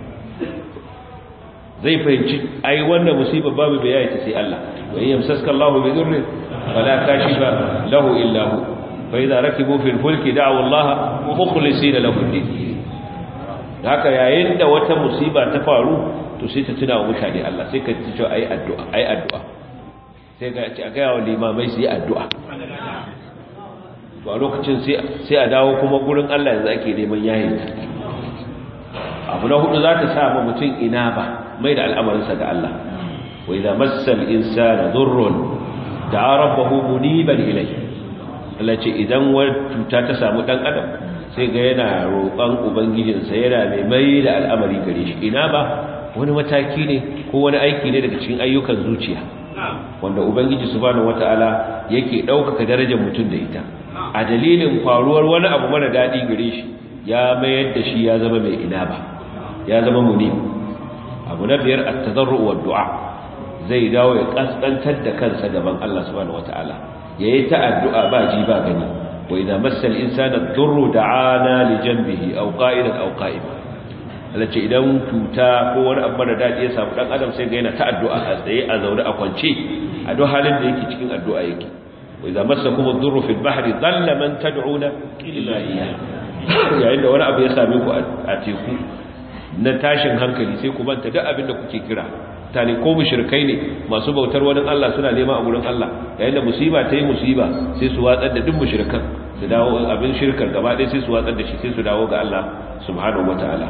Speaker 2: zai fahimci ai wannan musibar babu bai yayi ta sai Allah wa yamsaska Allahu bi dhurri fala kashifa lahu illa hu fa idza rakibu fil fulki da'u Allah mukhlisina lahu ad-din haka yayin da wata musiba ta faru to sai ta tuna wa mutane Allah sai ka ci cewa ai addu'a ai addu'a sai ga ci ga yawa limamai su yi addu'a to a lokacin sai sai a dawo kuma gurin Allah yanzu ake neman yayi abu na hudu za ta sa mutum ina ba mai da al'amarinsa ga Allah wa idza massal insana dhurrun da'a rabbahu muniban ilayhi Allah ce idan wata cuta ta samu dan adam sai ga yana roƙon ubangijinsa yana mai mai da al'amari gare shi ina ba wani mataki ne ko wani aiki ne daga cikin ayyukan zuciya wanda ubangiji subhanahu wataala yake ɗaukaka darajar mutum da ita a dalilin faruwar wani abu mara daɗi gare shi ya mayar da shi ya zama mai ina ba ya zama munib abu na biyar at-tadarru wa du'a zai dawo ya kaskantar da kansa gaban Allah subhanahu wataala yayi ta addu'a ba ji ba gani wa idza massal insana ad-durru da'ana li janbihi aw qa'idan aw qa'iman alace idan tuta ko wani abu da dadi ya samu dan adam sai ga yana ta addu'a a tsaye a zaune a kwance a duk halin da yake cikin addu'a yake wa idza massakum ad-durru fil bahri dhalla man tad'una illa iyyah yayin da wani abu ya same ku a teku na tashin hankali sai ku banta duk abin da kuke kira tane ko mushrikai ne masu bautar wani Allah suna nema a gurin Allah yayin da musiba ta yi musiba sai su watsar da duk mushrikan su dawo abin shirkar gaba ɗaya sai su watsar da shi sai su dawo ga Allah subhanahu wataala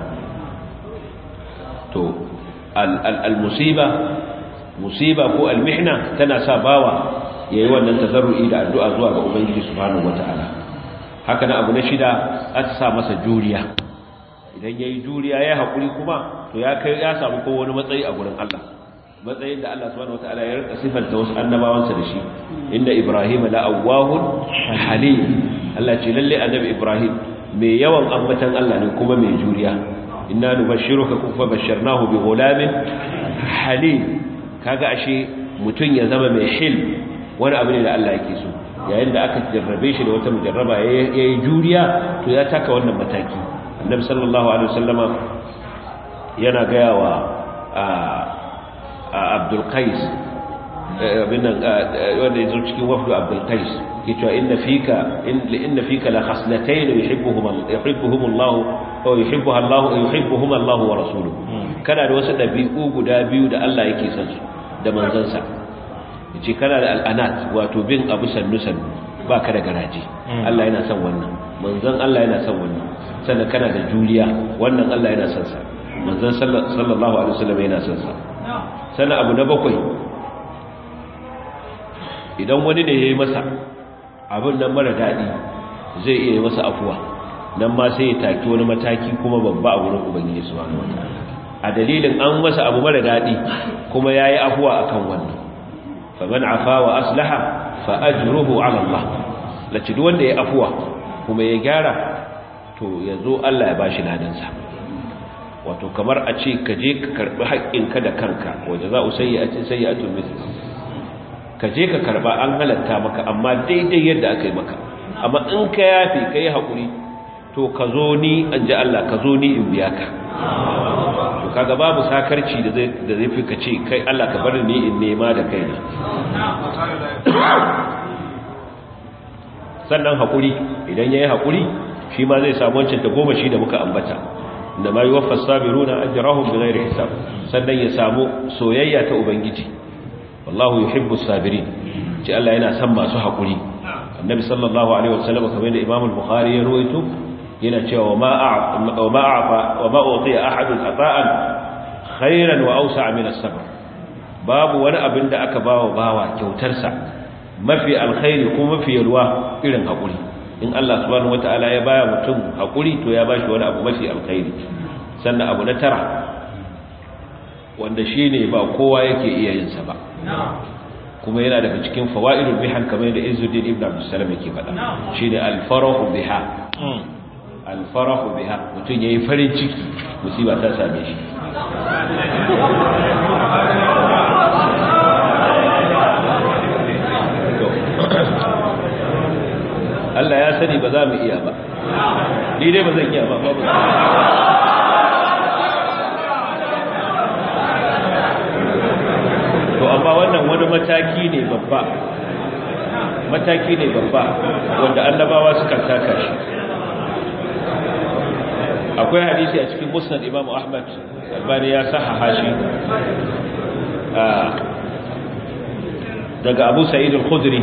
Speaker 2: to al musiba musiba ko al mihna tana sa bawa yayi wannan tazarru'i da addu'a zuwa ga ubangiji subhanahu wataala haka na abu na shida aka sa masa juriya idan yayi juriya yayi hakuri kuma to ya kai ya samu ko wani matsayi a gurin Allah matsayin da Allah subhanahu wataala ya rika sifanta wasu annabawansa da shi inda Ibrahim la awwahun halim Allah ce lalle annabi Ibrahim mai yawan ambatan Allah ne kuma mai juriya inna nubashshiruka kufa basharnahu bi ghulamin halim kaga ashe mutun ya zama mai hil wani abu ne da Allah yake so yayin da aka jarrabe shi da wata mujarraba yayi juriya to ya taka wannan mataki annabi sallallahu alaihi wasallama yana gaya wa abdul qais binan wanda yazo cikin wafdu abdul qais ke cewa inna fika inna fika la khaslatayn yuhibbuhum yuhibbuhum Allah wa yuhibbuha Allah yuhibbuhum Allah wa rasuluhu kana da wasu dabi'u guda biyu da Allah yake son su da manzansa yace kana da al'anat wato bin abu sannu sannu baka da garaji Allah yana son wannan manzon Allah yana son wannan sannan kana da juriya wannan Allah yana son sa manzon sallallahu alaihi wasallam yana son sa sannan abu na bakwai idan wani ne yayi masa abin nan mara dadi zai iya masa afuwa nan ma sai ya taki wani mataki kuma babba a wurin ubangiji subhanahu wataala a dalilin an masa abu mara dadi kuma yayi afuwa akan wannan faman afa wa aslaha fa ajruhu ala Allah lace duk wanda ya afuwa kuma ya gyara to yazo Allah ya bashi ladan sa wato kamar a ce ka je ka karbi haƙƙinka da kanka waje za u sayyi'atin sayyi'atun mithl ka je ka karba an halatta maka amma daidai yadda aka yi maka amma in ka yafe ka yi haƙuri to ka zo ni an ji Allah ka zo ni in biya ka to kaga babu sakarci da zai da zai fi ka ce kai Allah ka bar ni in nema da kaina sannan haƙuri idan yayi haƙuri shi ma zai samu wancan ta goma shi da muka ambata da ma yuwaffa sabiruna ajrahum bighairi hisab sannan ya samu soyayya ta ubangiji wallahu yuhibbu sabirin ce Allah yana son masu haƙuri annabi sallallahu alaihi wasallam kamar da imam al-bukhari ya ruwaito yana cewa ma wa ma a'fa wa ma utiya ahadun ata'an khairan wa awsa'a min as-sabr babu wani abin da aka bawa bawa kyautar sa mafi alkhairi kuma mafi yalwa irin haƙuri in Allah subhanahu wata'ala ya baya mutum haƙuri to ya bashi wani abu mafi alkhairi sannan abu na tara wanda shine ba kowa yake iya yin sa ba kuma yana daga cikin fawaidul bihan kamar da Izzuddin ibn Abdul Salam yake faɗa shine al-farahu biha al-farahu biha mutum yayi farin ciki musiba ta same shi Allah ya sani ba za mu iya ba ni dai ba zan iya ba babu to amma wannan wani mataki ne babba mataki ne babba wanda annabawa suka taka shi akwai hadisi a cikin musnad Imam Ahmad albani ya sahaha shi daga Abu Sa'id al-Khudri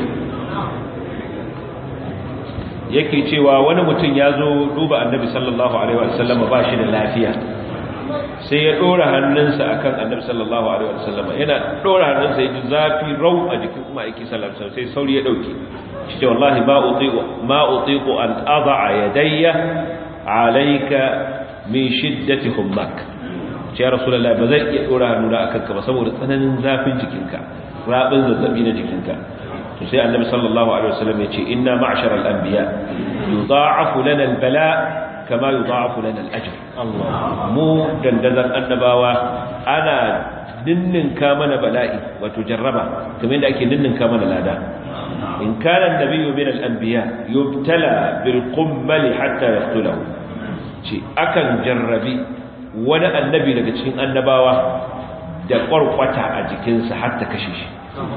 Speaker 2: yake cewa wani mutum ya zo duba annabi sallallahu alaihi wasallam ba shi da lafiya sai ya dora hannunsa akan annabi sallallahu alaihi wasallam yana dora hannunsa ya ji zafi rau a jikin kuma yake sallallahu alaihi sai sauri ya dauke shi ce wallahi ma utiqu ma utiqu an ad'a yadayya alayka min shiddati hummak ce ya rasulullahi ba zan iya dora hannuna akan ka ba saboda tsananin zafin jikinka rabin zazzabi na jikinka to sai annabi sallallahu alaihi wasallam ya ce inna ma'shara al-anbiya yudha'afu lana al-bala kama yudha'afu lana al-ajr mu dandazan annabawa ana ninninka mana bala'i wato jarraba kamar yadda ake ninninka mana lada in kana an-nabiyyu min al-anbiya yubtala bil qummali hatta yaqtulahu ce akan jarrabi wani annabi daga cikin annabawa da kwarkwata a jikinsa har ta kashe shi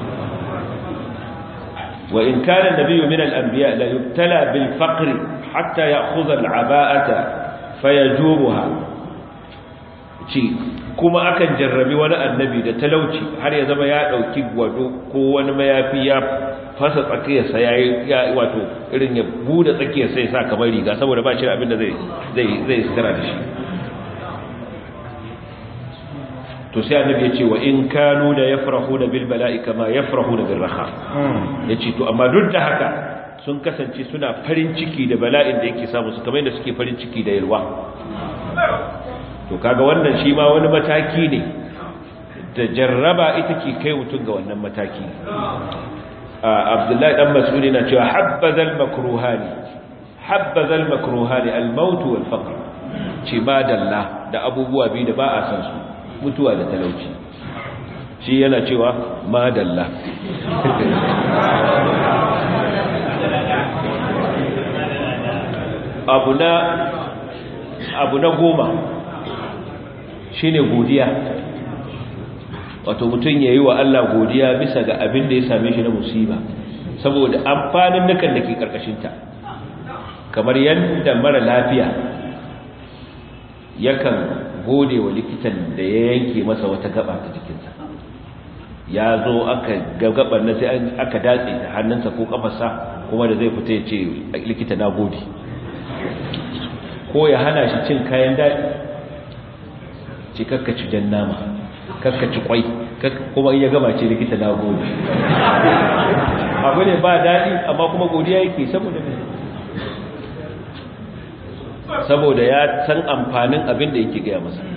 Speaker 2: وإن كان النبي من الأنبياء لا يبتلى بالفقر حتى يأخذ العباءة فيجوبها kuma akan jarrabi wani annabi da talauci har ya zama ya dauki gwado ko wani mayafi ya fasa tsakiyarsa ya yi wato irin ya bude tsakiyarsa ya sa kamar riga saboda ba shi abin da zai zai zai sitara da shi to to sai annabi ya ce wa in kanu da yafrahuna bil bala'i kama yafrahuna bil raha yace to amma duk da haka sun kasance suna farin ciki da bala'in da yake samu su kamar yadda suke farin ciki da yalwa to kaga wannan shi ma wani mataki ne da jarraba ita ke kai mutum ga wannan mataki abdullahi dan mas'udi na cewa habbazal makruhani habbazal makruhani al-maut wal faqr ce ba dalla da abubuwa biyu da ba a san su mutuwa da talauci shi yana cewa ma dalla abu na abu na goma shine godiya wato mutum ya yi wa Allah godiya bisa ga abin da ya same shi na musiba saboda amfanin nukan da ke ƙarƙashinta kamar yadda mara lafiya yakan gode wa likitan da ya yanke masa wata gaba ta jikinsa ya zo aka gabar na sai aka datse ta hannunsa ko kafarsa kuma da zai fita ya ce likita na gode ko ya hana shi cin kayan daɗi ce kakkaci jan nama kakkaci kwai kuma iya gama ce likita na gode abu ne ba daɗi amma kuma godiya yake saboda mai saboda ya san amfanin abin da yake gaya masa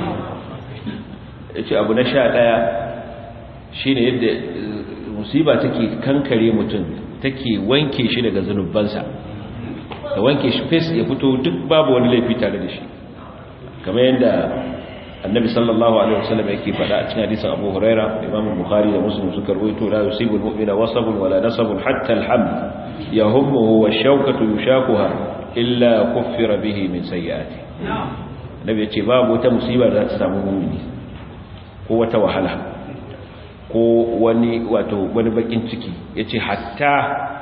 Speaker 2: ya ce abu na sha ɗaya shi ne yadda musiba take kankare mutum take wanke shi daga zunubansa da wanke shi fes ya fito duk babu wani laifi tare da shi kamar yadda annabi sallallahu alaihi wasallam yake faɗa a cikin hadisin Abu Huraira Imam Bukhari da Muslim suka rawaito la yusibu al-mu'mina wasabun wala nasabun hatta al-ham yahummuhu wash-shawkatu yushakuha illa kuffira bihi min sayyi'ati Annabi yace babu wata musiba da za ta samu mu'mini ko wata wahala ko wani wato wani bakin ciki yace hatta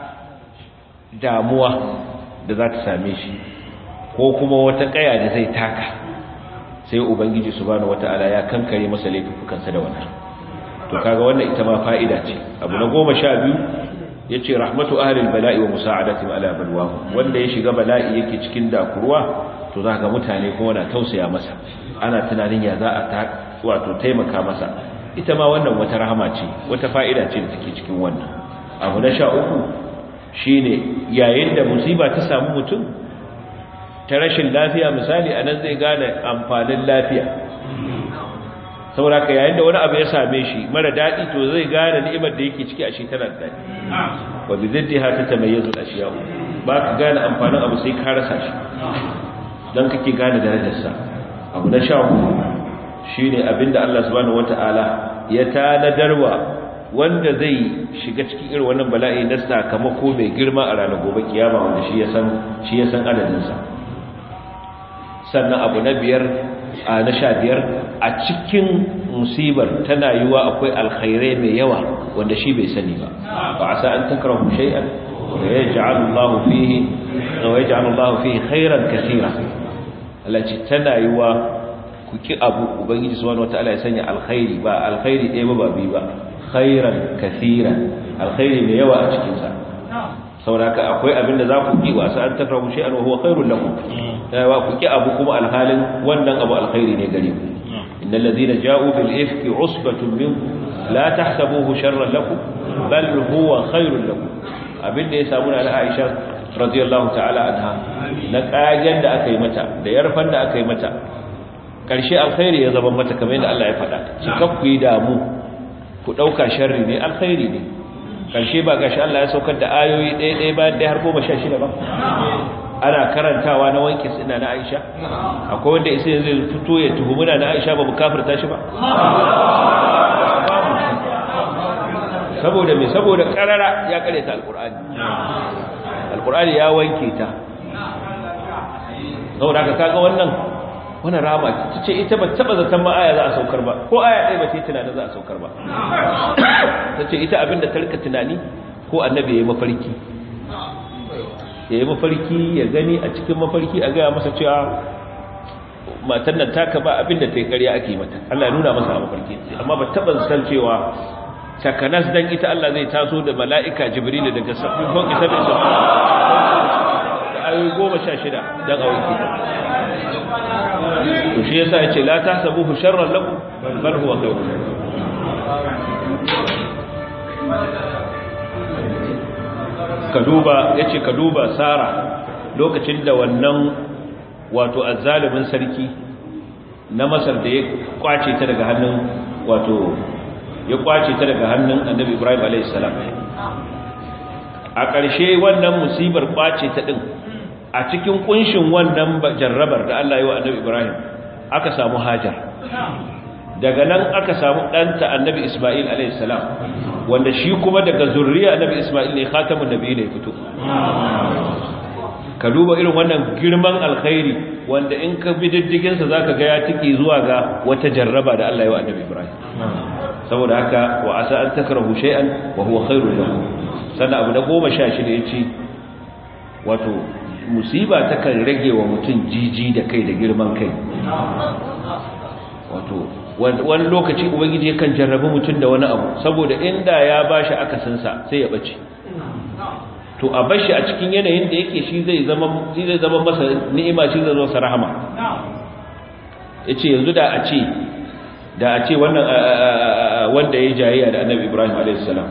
Speaker 2: damuwa da za ta same shi ko kuma wata kaya da zai taka sai ubangiji subhanahu wataala ya kankare masa laifukansa da wannan to kaga wannan ita ma fa'ida ce abu na 12 yace rahmatu ahli albala'i wa musa'adatihim ala balwahu wanda ya shiga bala'i yake cikin dakurwa to zaka mutane kuma na tausaya masa ana tunanin ya za a ta wato taimaka masa ita ma wannan wata rahama ce wata fa'ida ce da take cikin wannan abu na 13 shine yayin da musiba ta samu mutum ta rashin lafiya misali a nan zai gane amfanin lafiya saboda ka yayin da wani abu ya same shi mara daɗi to zai gane ni'imar da yake ciki a shi tana da daɗi wa bi ziddiha ta tamayyazu al-ashiya ba ka gane amfanin abu sai ka rasa shi dan kake gane darajarsa abu na sha shine abinda Allah subhanahu wataala ya tanadarwa wanda zai shiga cikin irin wannan bala'i na sakamako mai girma a ranar gobe kiyama wanda shi ya san shi ya san adadin sa sannan abu na biyar a na sha biyar a cikin musibar tana yiwa akwai alkhairai mai yawa wanda shi bai sani ba ba a sa an takrahu shay'an wa yaj'alu Allah fihi wa yaj'alu Allah fihi khairan kaseera Allah ce tana yiwa ku ki abu ubangiji subhanahu wataala ya sanya alkhairi ba alkhairi ɗaya ba ba bi ba khairan kaseera alkhairi mai yawa a cikin sa sauraka akwai abinda za ku ki wasa an takrahu shay'an wa huwa khairul lakum yawa ku ki abu kuma alhalin wannan abu alkhairi ne gare ku innal ladina ja'u bil ifki usbatun minkum la tahsabuhu sharran lakum bal huwa khairul lakum abinda ya samu na Aisha radiyallahu ta'ala anha na kagen da aka yi mata da yarfan da aka yi mata karshe alkhairi ya zama mata kamar yadda Allah ya faɗa shi ku yi damu ku dauka sharri ne alkhairi ne karshe ba gashi Allah ya saukar da ayoyi ɗaya ɗaya bayan ɗaya har goma sha shida ba ana karantawa na wanke suna na Aisha akwai wanda isa yanzu fito ya tuhumuna na Aisha ba mu kafirta shi ba saboda me saboda karara ya kare ta alqur'ani alqur'ani ya wanke ta saboda ka kaga wannan wannan rama ta ce ita ba taba zaton ma aya za a saukar ba ko aya ɗaya ba ce tunanin za a saukar ba ta ce ita abinda ta rika tunani ko annabi ya yi mafarki ya yi mafarki ya gani a cikin mafarki a gaya masa cewa matan nan taka ba abinda ta yi karya ake mata Allah ya nuna masa a mafarki amma ba taba zaton cewa takanas dan ita Allah zai taso da mala'ika jibril daga sabbin fauki sabbin da ayoyi goma sha shida don a wanke to shi yasa ya ce la ta sabu sharran lakum bal huwa khairun ka duba yace ka duba sara lokacin da wannan wato azzalimin sarki na masar da ya kwace ta daga hannun wato ya kwace ta daga hannun annabi ibrahim a.s. a ƙarshe wannan musibar kwace ta ɗin a cikin ƙunshin wannan jarrabar da allah yi wa annabi ibrahim aka samu hajar daga nan aka samu ɗanta annabi ismail a.s. wanda shi kuma daga zurriya annabi ismail ne khatamun nabi ne fito ka duba irin wannan girman alkhairi wanda in ka bi diddiginsa za ka ga ya tiki zuwa ga wata jarraba da Allah ya wa annabi Ibrahim saboda haka wa asa an takrahu shay'an wa huwa khairun lakum sannan abu na goma sha shida yace wato musiba takan rage wa mutum jiji da kai da girman kai wato wani lokaci ubangiji yakan jarrabi mutum da wani abu saboda inda ya bashi akasinsa sai ya bace to a bashi a cikin yanayin da yake shi zai zama shi zai zama masa ni'ima shi zai zama masa rahama yace yanzu da a ce da a ce wannan wanda yayi jayayya da Annabi Ibrahim alayhis salam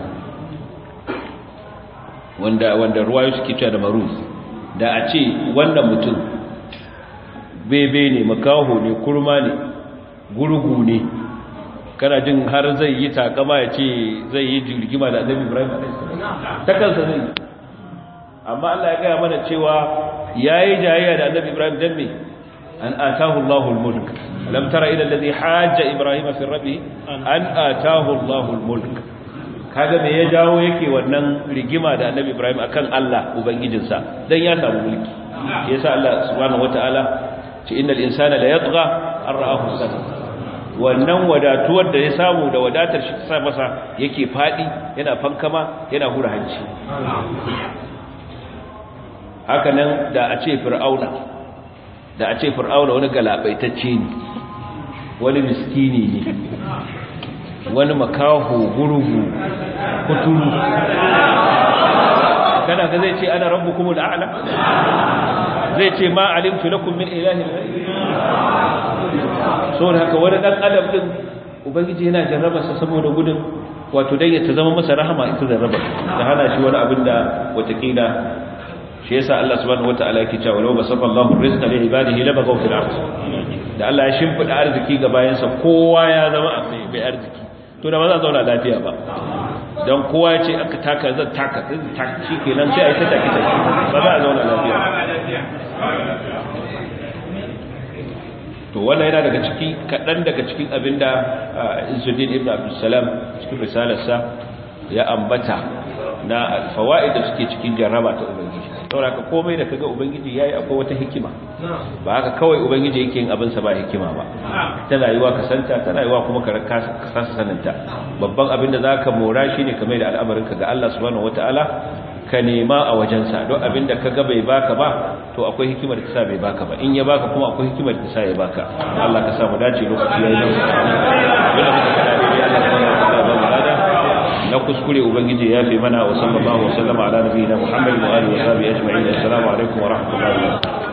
Speaker 2: wanda wanda ruwayo suke cewa da maruz da a ce wannan mutum bebe ne makaho ne kurma ne gurgu ne kana jin har zai yi takama ya ce zai yi jirgima da Annabi Ibrahim alayhis salam ta kansa zai amma Allah ya gaya mana cewa yayi jayayya da Annabi Ibrahim dan me an atahu Allahu al-mulk lam tara ila alladhi hajja Ibrahim fi rabbi an atahu Allahu al-mulk kaga me ya jawo yake wannan rigima da Annabi Ibrahim akan Allah ubangijinsa dan ya samu mulki yasa Allah subhanahu wataala ce innal insana la yatgha an ra'ahu istaghna wannan wadatuwar da ya samu da wadatar shi ta masa yake fadi yana fankama yana hura hanci haka nan da a ce fir'auna da a ce fir'auna wani galabaitacce ne wani miskini ne wani makaho gurgu kuturu kana ga zai ce ana rabbukum al'ala zai ce ma alimtu lakum min ilahin so da haka wani dan adam din ubangiji yana jarraba sa saboda gudun wato dai ya ta zama masa rahama ita jarraba da hana shi wani abin da watakila shi yasa Allah subhanahu wataala yake cewa law basafa Allahu rizqa li ibadihi labaghaw fil ard da Allah ya shimfida arziki ga bayansa kowa ya zama mai arziki to da ba za zauna lafiya ba dan kowa ya ce aka taka zan taka zan taka shikenan sai a yi ta take take ba za a zauna lafiya to wannan yana daga ciki kadan daga cikin abinda Izzuddin ibn Abdul Salam cikin risalarsa ya ambata na alfawaid da suke cikin jarraba ta ubangiji saboda ka komai da kaga ubangiji yayi akwai wata hikima ba haka kawai ubangiji yake yin abin sa ba hikima ba tana yiwa ka santa tana yiwa kuma ka kasa saninta babban abin da zaka mora shine kamar da al'amarin ka ga Allah subhanahu wataala ka nema a wajensa don abin da kaga bai baka ba to akwai hikimar da sa bai baka ba in ya baka kuma akwai hikimar da sa ya baka Allah ka sa mu dace lokaci yayi nan na kuskure ubangiji ya fi mana wa sallallahu wa sallama ala nabiyina muhammadin wa alihi wa sahbihi ajma'in assalamu alaikum wa rahmatullahi wa barakatuh